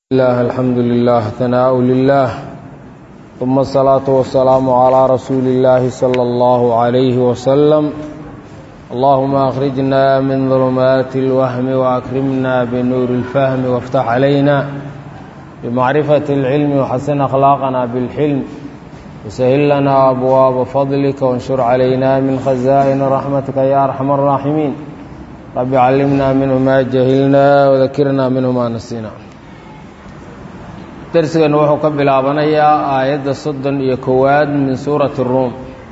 الله الحمد لله ثناء لله ثم الصلاة والسلام على رسول الله صلى الله عليه وسلم اللهم أخرجنا من ظلمات الوهم وأكرمنا بنور الفهم وافتح علينا بمعرفة العلم وحسن أخلاقنا بالحلم وسهل لنا أبواب فضلك وانشر علينا من خزائن رحمتك يا أرحم الراحمين رب علمنا منه ما جهلنا وذكرنا منه ما نسينا darsigeennu wuxuu ka bilaabanayaa aayadda soddon iyo kowaad min suurati ruum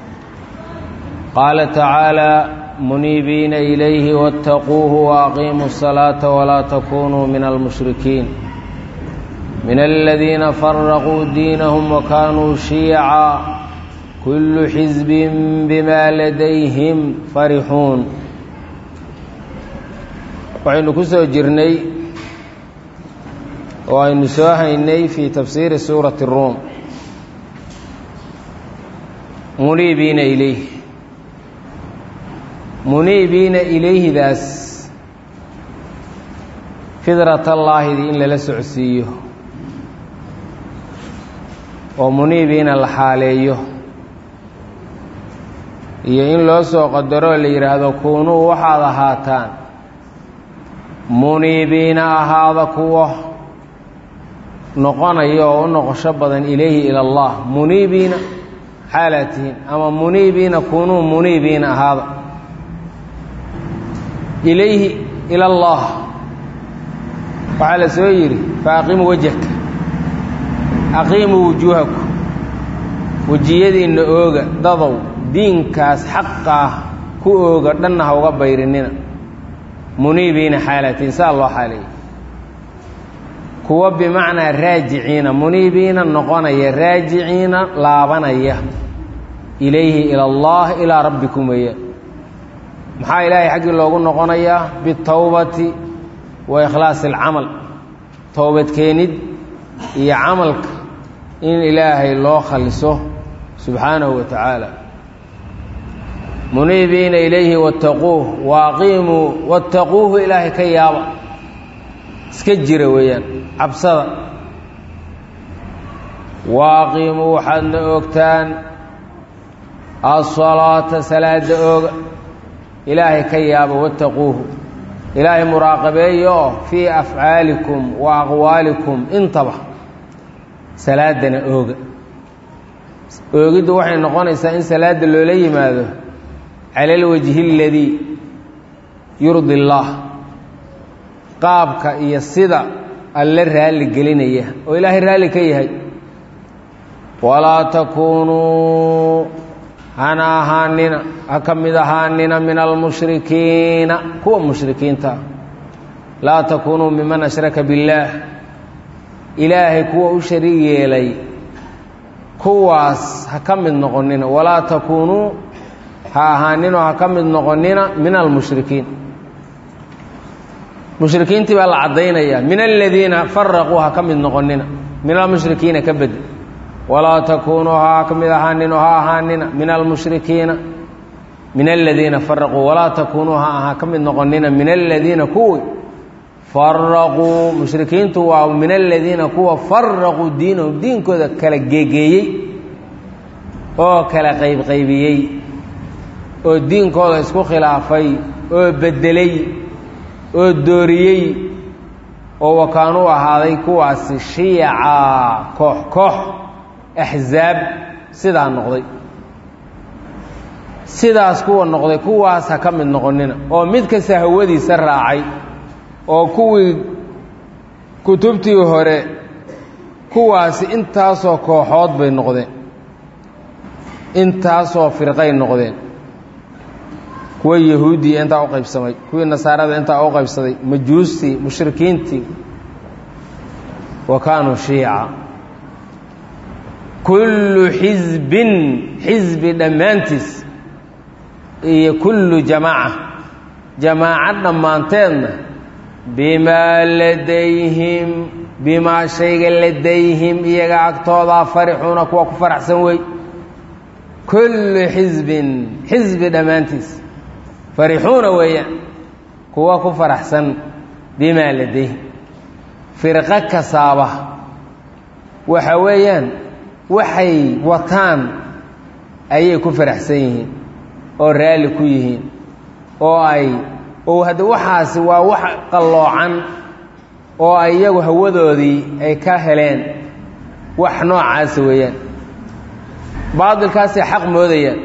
qaala tacaalaa muniibiina ilayhi waاttaquuhu waaqiimuu الsalaata walaa takunuu min almushrikiin min aladiina faraquu diinahum wakanuu shiyaca kullu xisbin bima ladayhim farixuun waxaynu ku soo jirnay oo aynu soo haynay fii tafsiiri suurati ruum muniibiina ilayhi muniibiina ilayhidaas fidratallaahdii in lala socodsiiyo oo muniibiina la xaaleeyo iyo in loo soo qadaroo la yidhaahdo kuunuu waxaad ahaataan muniibiina ahaada kuwa noqonaya oo u noqosho badan ilayhi ila allah muniibiina xaalaad tihiin ama muniibiina kunuu muniibiina ahaada ilayhi ila allah waxaa la soo yidhi fa aqimu wajhaka aqiimuu wujuuhaku wejiyadiinna ooga dadow diinkaas xaqa ah ku ooga dhanna ha uga bayrinina muniibiina xaalaad tihiin saa loo xaaleeyey kuwa bimacnaa raajiciina muniibiina noqonaya raajiciina laabanaya ilayhi ila allah ilaa rabbikum weeyaan maxaa ilaahay xaggii loogu noqonayaa bitowbati wa ikhlaasi alcamal towbadkeenid iyo camalka in ilaahay loo khaliso subxaanahu wa tacaala muniibiina ilayhi wattaquuh waaqiimuu wattaquuhu ilaahay ka yaaba iska jira weeyaan cabsada waaqiimuu waxaadna ogtaan asalaata salaada ooga ilaahay ka yaaba wattaquuhu ilaahay muraaqabeeya oo fii afcaalikum wa aqwaalikum intaba salaadana ooga oogiddu waxay noqonaysaa in salaadda loola yimaado cala alwajhi aladii yurdi اllaah qaabka iyo sida alle raalli gelinaya oo ilaahay raalli ka yahay walaa takuunuu hana ahaanina ha ka mid ahaanina min almushrikiina kuwa mushrikiinta laa takuunuu miman ashraka biاllaah ilaahay kuwa u shariig yeelay kuwaas ha ka mid noqonina walaa takuunuu ha ahaaninoo ha ka mid noqonina min almushrikiin mushrikiintii baa la caddaynaya min aladiina faraquu ha ka mid noqonina min almushrikiina ka bedi walaa takuunuu ha ka mid ahaanino ha ahaanina min almushrikiina min aladiina faraquu walaa takuunuu ha ka mid noqonina min aladiina kuwi faraquu mushrikiintu waa min aladiina kuwa faraquu diinahum diinkooda kala geegeeyey oo kala qaybqaybiyey oo diinkooda isku khilaafay oo bedelay oo dooriyey oo wakaanuu ahaaday kuwaasi shiyaca koox koox axsaab sidaa noqday sidaas kuwa noqday kuwaas ha ka mid noqonina oo mid kasta hawadiisa raacay oo kuwii kutubtii hore kuwaasi intaasoo kooxood bay noqdeen intaasoo firqay noqdeen kuwa yahuudiya intaa u qaybsamay kuwii nasaarada intaa u qaybsaday majuustii mushrikiintii wa kaanuu shiica kullu xisbin xisbi dhammaantiis iyo kullu jamaaca jamaaco dhammaanteedna bimaa ladayhim bimaa shayga ladayhim iyaga agtoodaa farixuuna kuwa ku faraxsan wey kullu xisbin xisbi dhammaantiis farixuuna weeyaan kuwa ku faraxsan bimaa ladayhim firqo kasaaba waxa weeyaan waxay wataan ayay ku faraxsan yihiin oo raalli ku yihiin oo ay oo hadda waxaasi waa wax qalloocan oo ay iyagu hawadoodii ay ka heleen wax noocaasa weeyaan baadilkaasay xaq moodayaan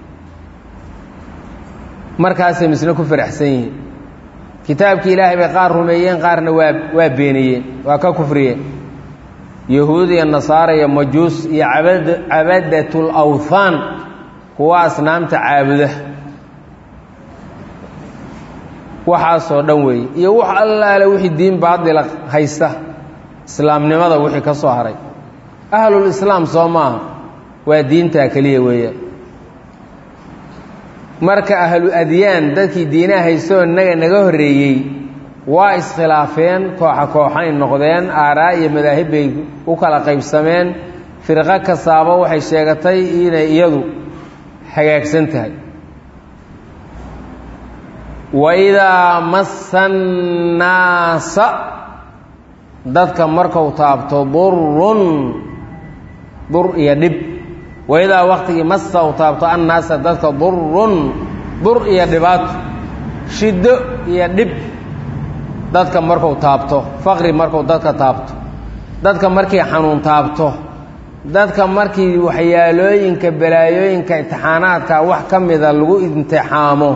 markaasay misna ku faraxsan yihiin kitaabkii ilaahay bay qaar rumeeyeen qaarna waa waa beeniyeen waa ka kufriyeen yahuud iyo nasaara iyo majuus iyo abad cabadatul awthaan kuwa asnaamta caabuda waxaasoo dhan weeye iyo wax allaale wixii diin baadila haysta islaamnimada wixii ka soo haray ahlul islaam soo maaha waa diintaa keliya weeyaan marka ahlu adyaan dadkii diinaha haystoo innaga naga horreeyey waa iskhilaafeen kooxa kooxay noqdeen aaraa iyo madaahib bay u kala qaybsameen firqo kastaaba waxay sheegatay inay iyadu hagaagsan tahay waidaa massa annaasa dadka markau taabto durun dur iyo dhib waidaa waktigii massa u taabto annaasa dadka durun dur iyo dhibaato shiddo iyo dhib dadka marku taabto faqri marku dadka taabto dadka markii xanuun taabto dadka markii waxyaalooyinka balaayooyinka imtixaanaadka wax ka mida lagu imtixaamo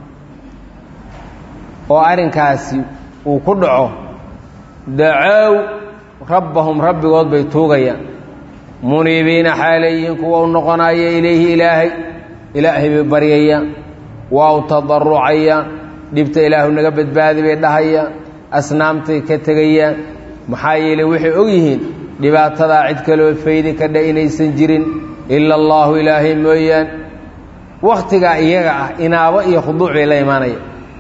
oo arrinkaasi uu ku dhaco dacow rabbahum rabbigood bay tuugayaan muniibiina xaalayihiin kuwa u noqonaya ilayhi ilaahay ilaahay bay baryayaan waa u tadarucayaan dhibta ilaahu naga badbaadi bay dhahayaan asnaamtay ka tegayaan maxaa yeeley waxay og yihiin dhibaatadaa cid kaloo faydi ka dha inaysan jirin ila allaahu ilaahay mooyaan wakhtigaa iyaga ah inaabo iyo khuduuc bay la imaanaya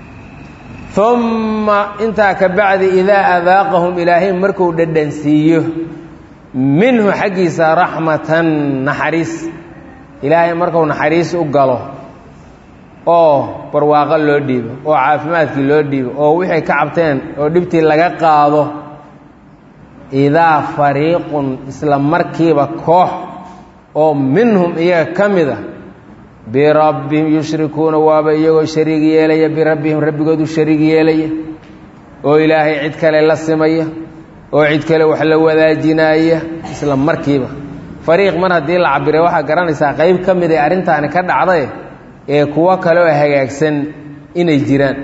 umma intaa ka bacdi idaa adaaqahum ilaahay markuu dhadhansiiyo minhu xaggiisa raxmatan naxariis ilaahay markuu naxariis u galo oo barwaaqo loo dhiibo oo caafimaadkii loo dhiibo oo wixay ka cabteen oo dhibtii laga qaado idaa fariiqun isla markiiba koox oo minhum iyaga ka mid a birabbihim yushrikuuna waaba iyagoo shariig yeelaya birabbihim rabbigood u shariig yeelaya oo ilaahay cid kale la simaya oo cid kale wax la wadaajinaya isla markiiba fariiq mar haddii la cabiray waxaa garanaysaa qayb ka mid ay arrintaani ka dhacday ee kuwo kale oo hagaagsan inay jiraan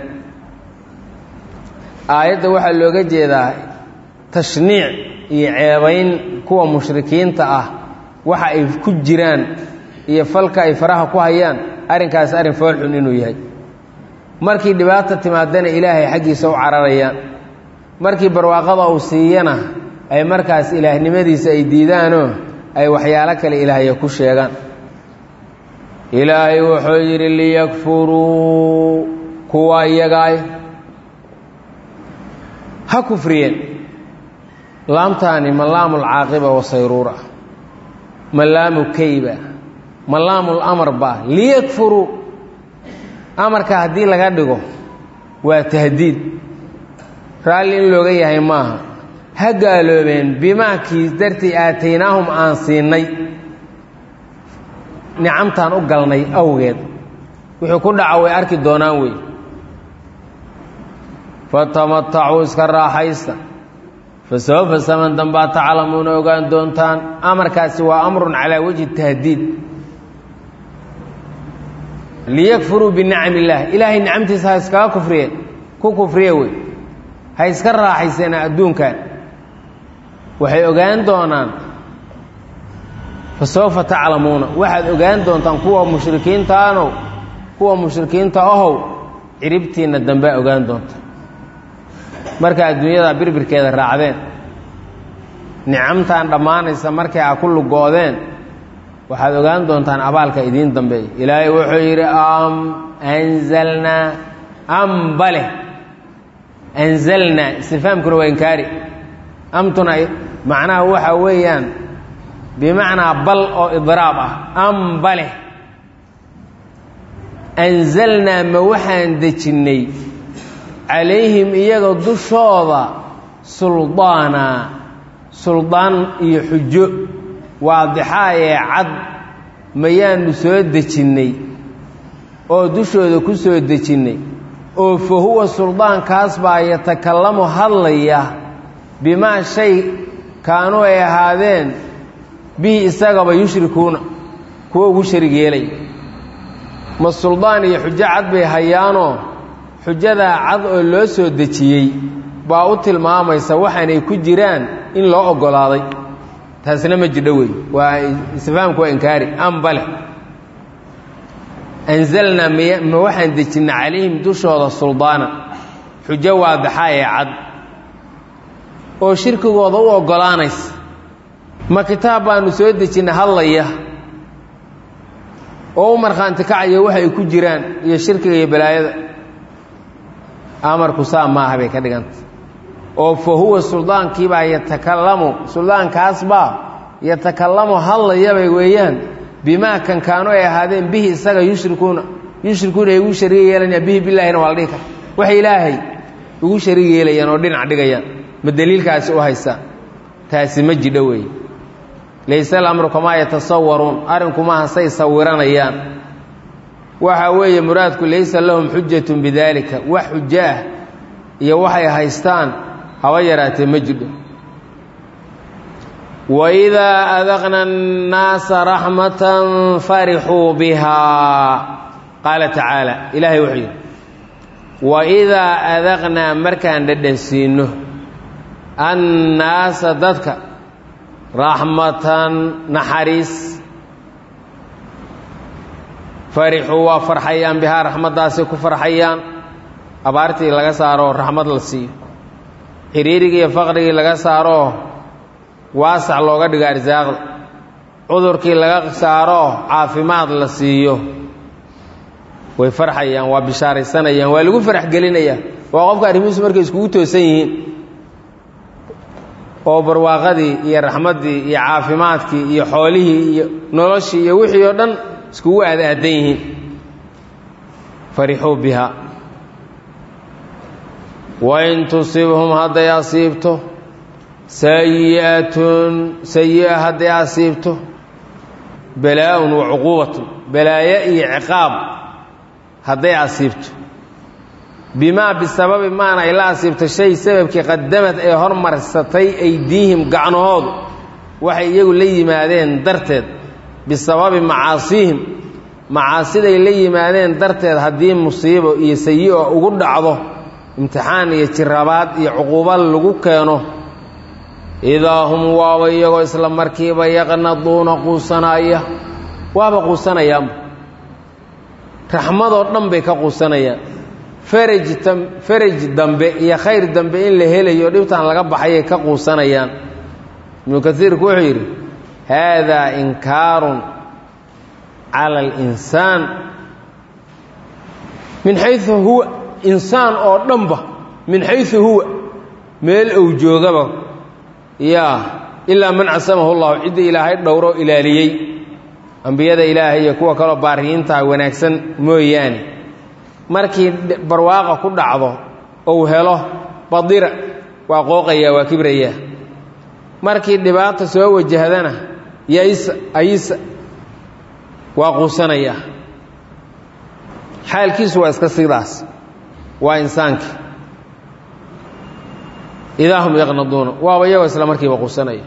aayadda waxaa looga jeedaa tashniic iyo ceebayn kuwa mushrikiinta ah waxa ay ku jiraan iyo falka ay faraha ku hayaan arrinkaas arrin foolxun inuu yahay markii dhibaata timaadana ilaahay xaggiisa u cararayaan markii barwaaqada uu siiyana ay markaas ilaahnimadiisa ay diidaanoo ay waxyaalo kale ilaahaya ku sheegaan ilaahay wuxuu yidhi liyakfuruu kuwa iyagaay ha kufriyeen laamtaani ma laamu lcaaqiba wasayruura ma laamu keyba ma laamu lamar ba liyakfuruu amarka haddii laga dhigo waa tahdiid raalli in looga yahay maaha ha gaaloobeen bimaa kiis dartii aataynaahum aan siinay nicamtaan u galnay awgeed wuxuu ku dhaca way arki doonaan wey fatamatacuu iska raaxaysta fa sawfa saman dambaa taclamuuna ogaan doontaan amarkaasi waa amrun calaa wajhi tahdiid liyakfuruu binicam illaah ilaahay nicamtiisa ha iskaga kufriye ku kufriye wey ha iska raaxayseen adduunkan waxay ogaan doonaan fa sawfa taclamuuna waxaad ogaan doontaan kuwa mushrikiintaanow kuwa mushrikiinta ahow ciribtiinna dambea ogaan doonta marka adduunyada birbirkeeda raacdeen nicamtaan dhammaanaysa markay a ku lugoodeen waxaad ogaan doontaan abaalka idiin dambeeya ilaahay wuxuu yidhi am anzalnaa ambale anzalnaa istifaamkuna waa inkaari amtuna macnaha waxa weeyaan bimacnaa bal oo idraab ah ambale anzalnaa ma waxaan dejinnay calayhim iyaga dushooda suldaana suldaan iyo xujo waadixaa ee cad mayaanu soo dejinnay oo dushooda ku soo dejinnay oo fa huwa suldaankaas baa yatakallamu hadlaya bimaa shay kaanuu ay ahaadeen bihi isagaba yushrikuuna kuwa ugu sharig yeelay ma suldaan iyo xujo cad bay hayaanoo xujadaa cad oo loo soo dejiyey baa u tilmaamaysa waxaanay ku jiraan in loo oggolaaday taasna ma jidho wey waa isfahamku waa inkaari ambale anzalnaa miy ma waxaan dejinnay calayhim dushooda suldaana xujo waadixaa ee cad oo shirkigooda u oggolaanaysa ma kitaab baanu soo dejinnay hadlaya oo u markhaanti kacaya waxa ay ku jiraan iyo shirkiga iyo balaayada amarku saa maaha bay ka dhiganta oo fa huwa suldaankiibaa yatakallamu suldaankaasbaa yatakallamu hadlayabay weeyaan bimaa kan kaanu ay ahaadeen bihi isaga yushrikuuna yushrikuuna ay ugu shariig yeelanayaan bihi bilaahina waa la dhihi kara waxay ilaahay ugu shariig yeelayaan oo dhinac dhigayaan ma daliilkaasi u haystaan taasi ma jidho weeye layse alamru kamaa yatasawaruun arrinkumaha say sawiranayaan waxa weeye muraadku laysa lahum xujatun bidaalika wax xujo ah iyo waxay haystaan haba yaraatee ma jidho waidaa adaqna annaasa raxmatan farixuu bihaa qaala tacaala ilaahay wuxuu yidhi waidaa adaqnaa markaan dhadhansiinno annaasa dadka raxmatan naxariis farixuu waa farxayaan bihaa raxmaddaasay ku farxayaan abaartii laga saaroo raxmad la siiyo xiriirigii iyo faqrigii laga saaroo waasac looga dhigo arsaaqda cudurkii laga saaroo caafimaad la siiyo way farxayaan waa bishaaraysanayaan waa lagu farax gelinayaa waa qofka arrimihiisu markay iskugu toosan yihiin oo barwaaqadii iyo raxmaddii iyo caafimaadkii iyo xoolihii iyo noloshii iyo wixii oo dhan iskugu aadaadan yihiin farixuu bihaa wain tusibhum hadday asiibto sayi'atun sayi'a hadday asiibto balaa-un wa cuquubatun balaayo iyo ciqaab hadday asiibto bimaa bisababi maana ay la asiibto shay sababkii qadamad ee hormarsatay aydiihim gacnahoodu waxay iyagu la yimaadeen darteed bisababi macaasiihim macaasiday la yimaadeen darteed haddii musiibo iyo sayi-o ugu dhacdo imtixaan iyo jirabaad iyo cuquuba lagu keeno idaa hum waaba iyagoo isla markiiba yaqnaduuna quusanaya waaba quusanayaanba raxmadoo dhan bay ka quusanayaan faraj faraj dambe iyo khayr dambe in la helayo dhibtaan laga baxayay ka quusanayaan ibnu kasiirku wuxuu yidhi haadaa inkaarun cala alinsaan min xayu huwa insaan oo dhanba min xayu huwa meel ou joogaba yaa ilaa man casamahu llahu ciddii ilaahay dhowro ilaaliyey ambiyada ilaahay iyo kuwa kaloo baariyiintaha wanaagsan mooyaane markii barwaaqa ku dhacdo ou helo badira waa qooqayaa waa kibrayaa markii dhibaata soo wajahdana yaisa ayisa waa quusanayaa xaalkiisu waa iska sidaas waa insaanki idaa hum yaqnaduuna waaba iyagoo isla markiiba quusanaya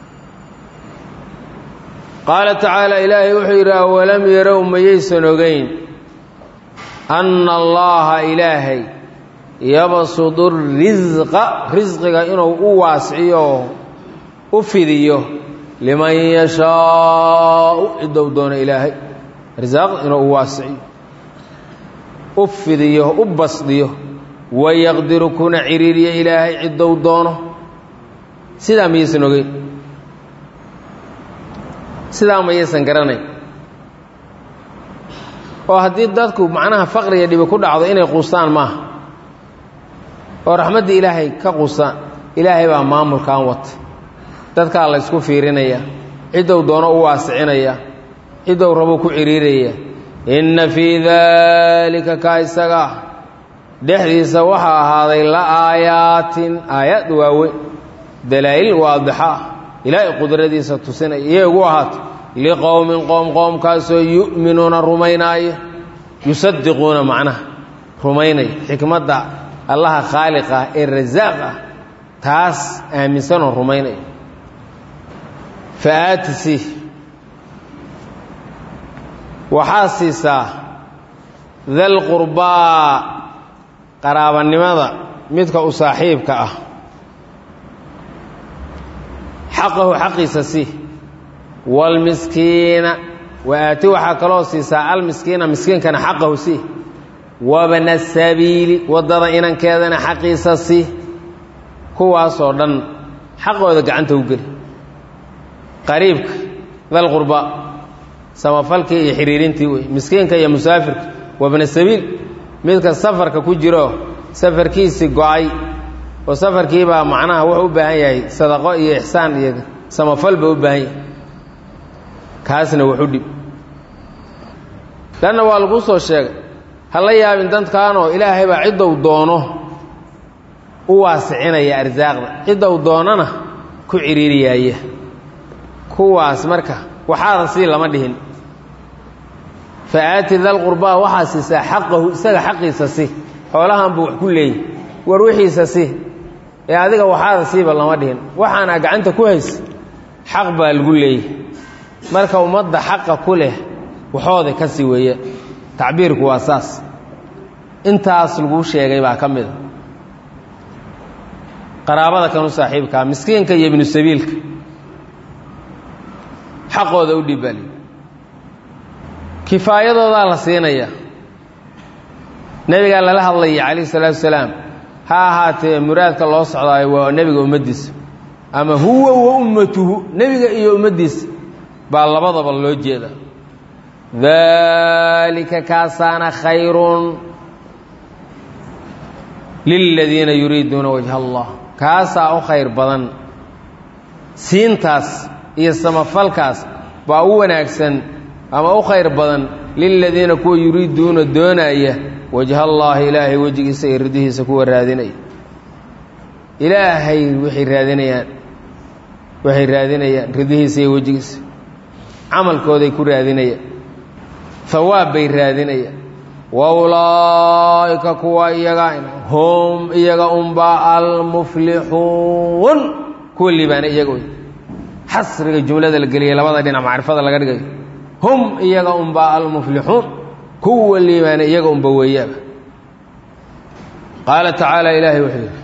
qaala tacaala ilaahay wuxuu yidhi awalam yarow mayaysan ogeyn anna allaha ilaahay yabsudu risqa risqiga inuu u waasiciyo u fidiyo liman yashaau ciddou doono ilaahay risaaq inuu u waasiciyo u fidiyo u basdiyo wayaqdiru kuna ciriiriyo ilaahay ciddou doono sidaa mayaysan ogeyn sidaa mayaysan garanayn oo haddii dadku macnaha faqriga dhibi ku dhacdo inay quustaan maaha oo raxmaddii ilaahay ka quustaan ilaahay baa maamulkan wata dadkaa la ysku fiirinaya ciddou doono u waasicinaya ciddou rabo ku ciriiraya inna fii daalika kaa isaga ah dhexdiisa waxaa ahaaday la aayaatin aayaad waaweyn dalaa'il waadixa ah ilaahay qudradiisa tusinaya iyay ugu ahaato liqowmin qoom qoomkaasoo yu'minuuna rumaynaaya yusadiquuna macnaha rumaynaya xikmadda allaha khaaliq ah ee rasaaq ah taas aaminsanoo rumaynaya fa aatisi waxaa siisaa dal qurbaa qaraabanimada midka u saaxiibka ah xaqahu xaqiisa si waalmiskiina wa aati waxaa kaloo siisaa almiskiina miskiinkana xaqahu si wabna sabiili waddada inankeedana xaqiisa si kuwaasoo dhan xaqooda gacanta u geli qariibka dal qurba samafalkii iyo xiriirintii wey miskiinka iyo musaafirka wabna sabiil midka safarka ku jiro safarkiisii go-ay oo safarkiibaa macnaha wuxuu u baahan yahay sadaqo iyo ixsaan iyo samafal ba u baahan yahay kaasna waxu dhib lanna waa laguu soo sheegay ha la yaabin dadkaanoo ilaahay baa ciddou doono u waasicinaya arsaaqda ciddou doonana ku ciriiriyaaya kuwaas marka waxaada sii lama dhihin fa aati dalqurbaa waxaa siisaa xaqahu isaga xaqiisa si xoolahan buu wax ku leeyahy war wixiisa si ee adiga waxaada siiba lama dhihin waxaana gacanta ku haysa xaq baa lagu leeyahy marka ummadda xaqa ku leh waxooda ka sii weeye tacbiirku waa saas intaas laguu sheegay baa ka mid a qaraabada kanu saaxiibkaa miskiinka iyo ibnu sabiilka xaqooda u dhibaali kifaayadoodaa la siinaya nebigaa lala hadlaya calayhi salaatu wasalaam ha ahaatee muraadka loo socdaayo waa nebiga ummaddiisa ama huwa wa ummatuhu nebiga iyo ummaddiisa baa labadaba loo jeeda daalika kaasaana khayrun liladiina yuriiduuna wajha allah kaasaa u khayr badan siintaas iyo samafalkaas baa u wanaagsan ama u khayr badan liladiina kuwa yuriiduuna doonaya wajha allaahi ilaahay wejigiisa iyo ridihiisa kuwa raadinaya ilaahay waxay raadinayaan waxay raadinayaan ridihiisa iyo wejigiisa camalkooday ku raadinayaan hawaab bay raadinayaan wa ulaa'ika kuwa iyaga hum iyaga unbaa almuflixuun kuwa liibaana iyaga wey xasriga jumlada la geliyay labada dhinac macrifada laga dhigayo hum iyaga unbaa almuflixuun kuwa liibaana iyaga unba weeyaaba qaala tacaala ilaahay wuxuu yidhi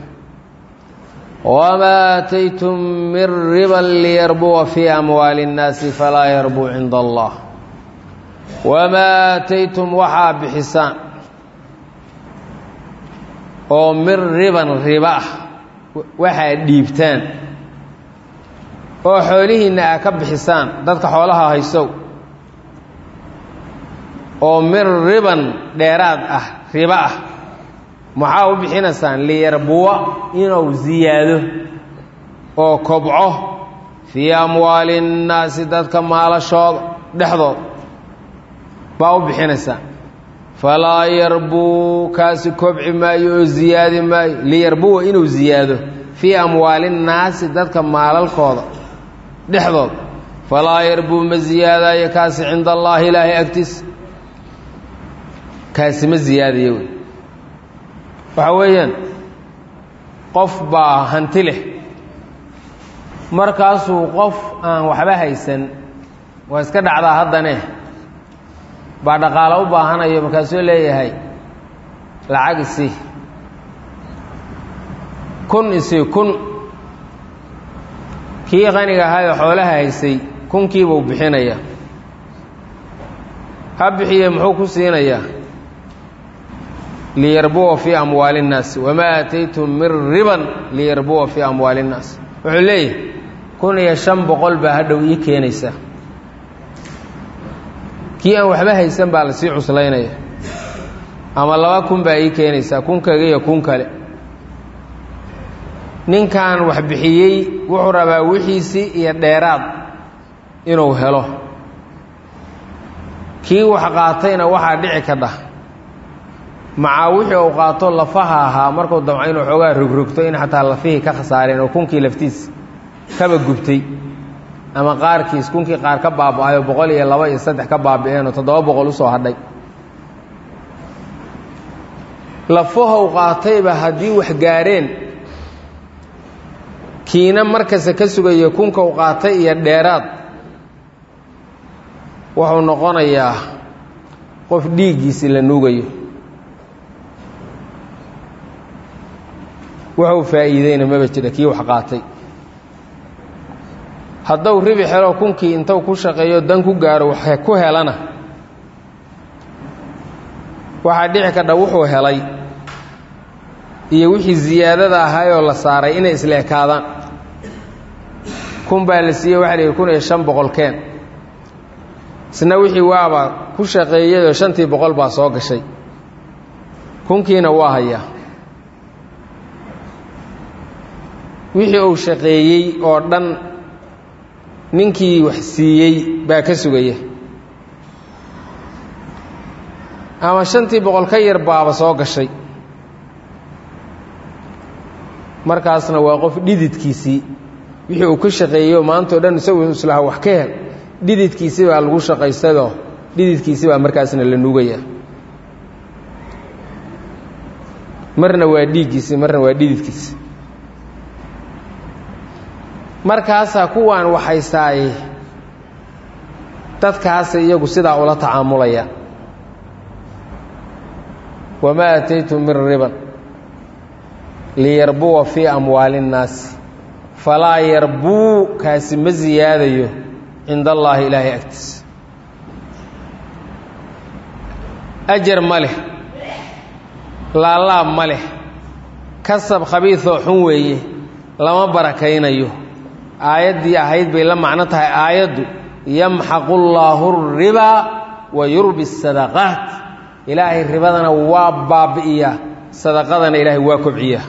wamaa aataytum min riban liyarbuwa fii amwaali اnnaasi falaa yarbuu cinda allah wamaa aataytum waxaa bixisaan oo min riban riba ah waxaad dhiibtaan oo xoolihiinna aa ka bixisaan dadka xoolaha haysow oo min riban dheeraad ah riba ah maxaa u bixinaysaan liyarbuwa inuu ziyaado oo kobco fii amwaali innaasi dadka maalashooda dhexdooda baa u bixinaysaan falaa yarbuu kaasi kobci maayo oo ziyaadi maayo liyarbuwa inuu ziyaado fii amwaali innaasi dadka maalalkooda dhexdooda falaa yarbuu ma ziyaadaayo kaasi cinda allaahi ilaahay agtiisa kaasi ma ziyaadayo wey waxaa weeyaan qof baa hanti leh markaasuu qof aan waxba haysan waa iska dhacdaa haddane baa dhaqaalo u baahanayo markaasuu leeyahay lacag isii kun isii kun kii qaniga ahaayoo xoolaha haysay kunkiibuu bixinaya ha bixiye muxuu ku siinayaa liyarbuwa fii amwaali اnnaasi wamaa aataytum min riban liyarbuwa fii amwaali اnnaas wuxuu leeyahay kun iyo shan boqol baa hadhow ii keenaysaa kii aan waxba haysan baa lasii cuslaynaya ama laba kun baa ii keenaysaa kun kaga iyo kun kale ninkan wax bixiyey wuxuu rabaa wixiisii iyo dheeraad inuu helo kii wax qaatayna waxaa dhici ka dhah macaa wixii uu qaato lafaha ahaa markuu damco inuu xoogaa rogrogto in xataa lafihii ka khasaareen oo kunkii laftiis kaba gubtay ama qaarkiis kunkii qaar ka baaba-ayo boqol iyo laba iyo saddex ka baabi'een oo toddoba boqol usoo hadhay lafahow qaatayba haddii wax gaareen kiina markasta ka sugayo kunkau qaatay iyo dheeraad wuxuu noqonayaa qof dhiiggiisi la nuugayo wuxuu faa'iideyna maba jira kii wax qaatay hadduu ribi xelo kunkii intuu ku shaqeeyo dan ku gaaro wax ku helana waxaa dhici kadha wuxuu helay iyo wixii ziyaadada ahaayoo la saaray inay isla ekaadaan kun baa la siiyey waxa la yidhi kun iyo shan boqol keen isna wixii waaba ku shaqeeyayoo shantii boqol baa soo gashay kunkiina waa hayaa wixii uu shaqeeyey oo dhan ninkii wax siiyey baa ka sugaya ama shantii boqol ka yar baaba soo gashay markaasna waa qof dhididkiisii wixii uu ka shaqeeyeyo maantao dhan isagu islaha wax ka hel dhididkiisi baa lagu shaqaystadoo dhididkiisi baa markaasna la nuugaya marna waa dhiiggiisi marna waa dhididkiisi markaasaa kuwaan waxaystaaye dadkaasa iyagu sidaa ula tacaamulaya wamaa aataytum min riban liyarbuwa fii amwaali اnnaasi falaa yarbuu kaasi ma siyaadayo cinda allaahi ilaahay agtiisa ajar ma leh laalaab ma leh kasab khabiidoo xun weeye lama barakaynayo aayaddii ahayd bay la macno tahay aayaddu yamxaqu llaahu ribaa wa yurbi sadaqaat ilaahay ribadana waa baabi'iyaa sadaqadana ilaahay waa kobciyaa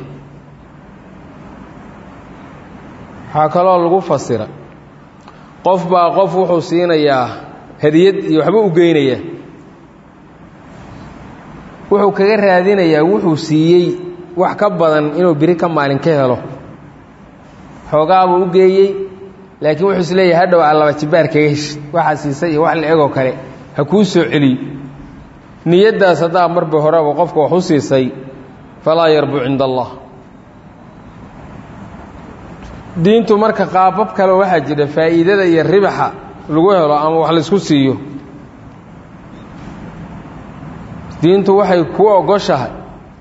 waxaa kaloo lagu fasira qof baa qof wuxuu siinayaa hadiyad iyo waxba u geynayaa wuxuu kaga raadinayaa wuxuu siiyey wax ka badan inuu biri ka maalin ka helo xoogaabuu u geeyey laakiin wuxuu is leeyahay hadhow aa laba jibaar kaga heshi waxaa siisay iyo wax la egoo kale ha kuu soo celiyo niyaddaas haddaa marba horeba qofka wax u siisay falaa yarbu cinda allah diintu marka qaabab kale waxaa jira faa'iidada iyo ribaxa lagu helo ama wax laysku siiyo diintu waxay ku ogoshahay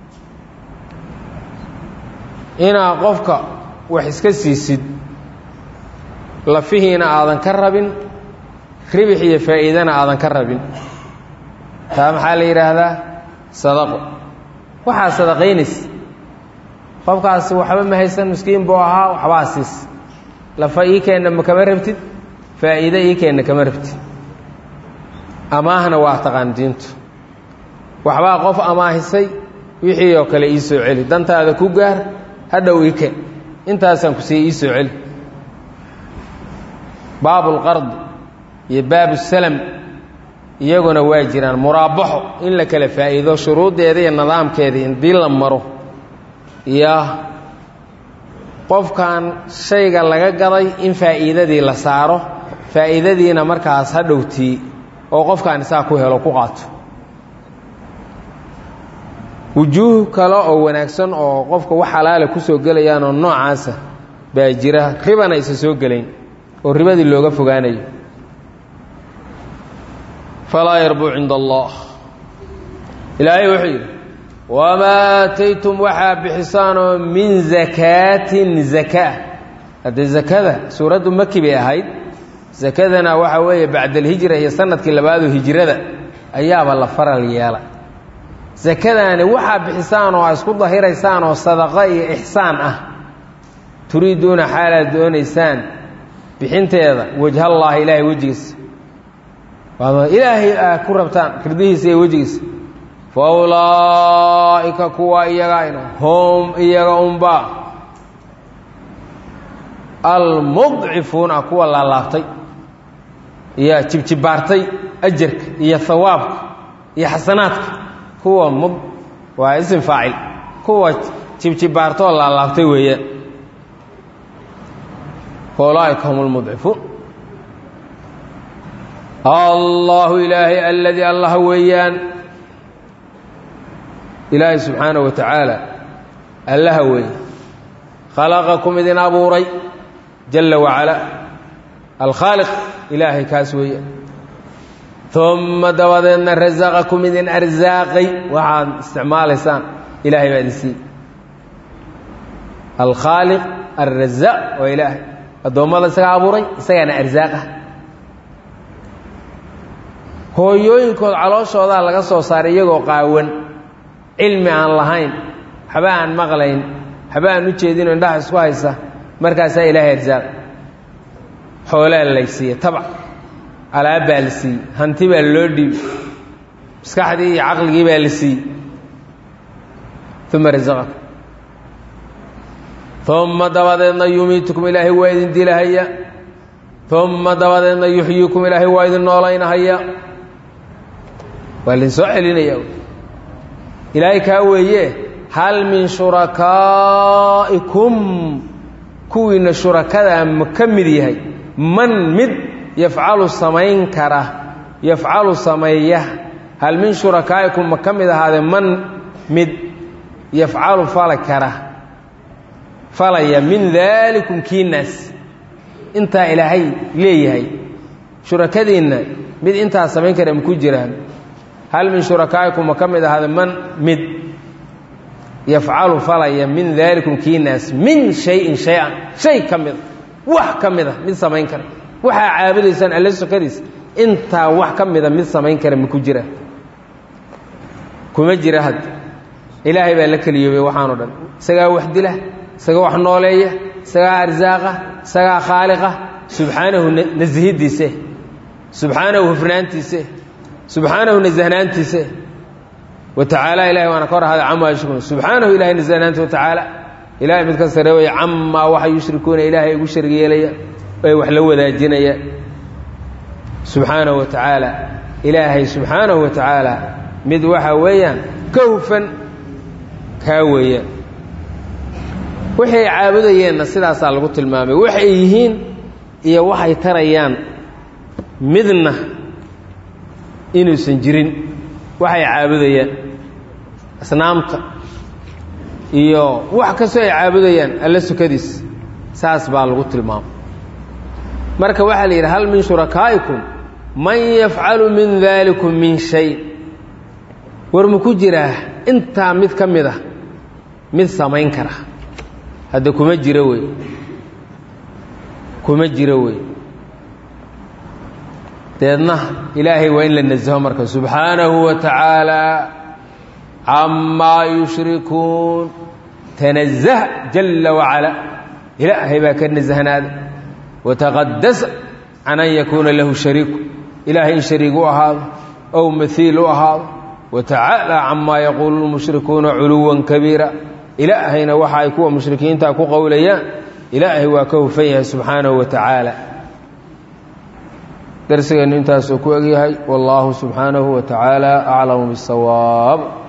inaa qofka wax iska siisid lafihiina aadan ka rabin ribix iyo faa'iidana aadan ka rabin taa maxaa la yidhaahdaa sadaqo waxaa sadaqaynaysa qofkaasi waxba ma haysan miskiin buu ahaa waxbaa siis lafa ii keenna ma kama rabtid faa'iide ii keenna kama rabtid amaahna waa taqaan diintu waxbaa qof amaahisay wixii oo kale ii soo celi dantaada ku gaar hadhow ii keen intaasaan ku siiye ii soo celi baabulqardi iyo baabusalam iyaguna waa jiraan muraabaxo in la kala faa'iido shuruuddeeda iyo nidaamkeeda indii la maro iyo qofkan shayga laga gaday in faa'iidadii la saaro faa'iidadiina markaas ha dhowtii oo qofkaan isaa ku helo ku qaato wujuuh kale oo wanaagsan oo qofka wax xalaala ku soo gelayaan oo noocaasa baa jira ribana isa soo gelayn oo ribadii looga fogaanayo falaa yarbuu cinda allah ilaahay wuxuu yidhi wamaa aataytum waxaa bixisaanoo min zakaatin zakaa haddee zakada suuraddu maki bay ahayd zakadana waxaa weeye bacdalhijra iyo sanadkii labaadoo hijrada ayaaba la faral yeela sakadaani waxaa bixisaan oo isku dahiraysaan oo sadaqo iyo ixsaan ah turiiduuna xaalaad doonaysaan bixinteeda wajhallaahi ilaahay wejigiisa ilaahay aa ku rabtaan rirdihiisa iyo wejigiisa fa ulaa'ika kuwa iyagaayna hom iyaga unbaa almudcifuuna kuwa laalaabtay iyo jibjibaartay ajarka iyo hawaabka iyo xasanaadka kuwa waa isim faacil kuwa jibjibaartoo laalaabtay weeyaan ulaaika hum lmudcifuun allahu ilaahay aladii allah weeyaan ilaahay subxaanaه wa tacaala allaha weeye khalaqakum idin abuuray jala wacalaa alkhaaliq ilaahay kaas weeye uma dabadeedna rasaqakum idin arsaaqay waxaad isticmaalaysaan ilahay baa idin siiyey alkhaaliq alrazaaq waa ilaahay addoommada isagaa abuuray isagaana arsaaqa hooyooyinkood calooshoodaa laga soo saaray iyagoo qaawan cilmi aan lahayn waxba aan maqlayn waxba aan u jeedinoo indhaha isku haysa markaasaa ilaahay arsaaq xoolaa lay siiye tabac alaabbaa la siiyey hanti baa loo dhiibay maskaxdii iyo caqligii baa la siiyey uma rasaqakum uma dabadeedna yumiitukum ilaahay waa idin dilahaya uma dabadeedna yuxyiikum ilaahay waa idin noolaynahaya waa idin soo celinaya ilaahay kaa weeye hal min shurakaa'ikum kuwiina shurakadaa ma ka mid yahay man mid yafcalu samayn kara yafcalu sameeya hal min shurakaa'ikum ma ka mid ahaadee man mid yafcalu fala kara falaya min daalikum kiinaas intaa ilaahay leeyahay shurakadiinna mid intaa samayn kara maku jiraan hal min shurakaa'ikum ma ka mid ahaade man mid yafcalu falaya min daalikum kiinaas min shayin shay-an shay ka mida wax ka mida mid samayn kara waxaa caabudaysaan alle sukadiisa intaa wax ka mida mid samayn kara maku jira kuma jira had ilaahay baa la keliyoobay waxaano dhan isagaa wax dila isagaa wax nooleeya isagaa arsaaqa isagaa khaaliqa subxaanahu nasihiddiise subxaanahu hufnaantiise subxaanahu nasahnaantiise wa tacaala ilahay waana ka hor ahaaday camaa yushrikuuna subxaanahu ilahay nasahnaanta wa tacaala ilahay mid ka sare weeye camaa waxa yushrikuuna ilaahay ugu sharg yeelaya ay wax la wadaajinayaan subxaanahu wa tacaala ilaahay subxaanahu wa tacaala mid waxa weeyaan ka hufan kaa weeyaan waxay caabudayeenna sidaasaa lagu tilmaamay waxay yihiin iyo waxay tarayaan midna inuusan jirin waxay caabudayaan asnaamta iyo wax kastoo ay caabudayaan alla sukadiis saas baa lagu tilmaamay marka waxaa la yidhi hal min shurakaa'ikum man yafcalu min daalikum min shay war ma ku jiraa intaa mid ka mid ah mid samayn kara hadda kuma jiro wey kuma jiro wey deedna ilaahay waa in la nasaho marka subxaanahu wa tacaala camaa yushrikuun tanazah jalla wacala ilaahay baa ka nasahnaada wataqadasa can an yakuuna lahu shariiku ilaahay in shariig u ahaado ow mahiil u ahaado wa tacaala camaa yaquulu lmushrikuuna culuwan kabiira ilaahayna waxa ay kuwa mushrikiinta ku qowlayaan ilaahay waa ka hufan yahay subxaanahu wa tacaala darsigeennu intaasuu ku egyahay wallaahu subxaanahu wa tacaala aclamu bisawaab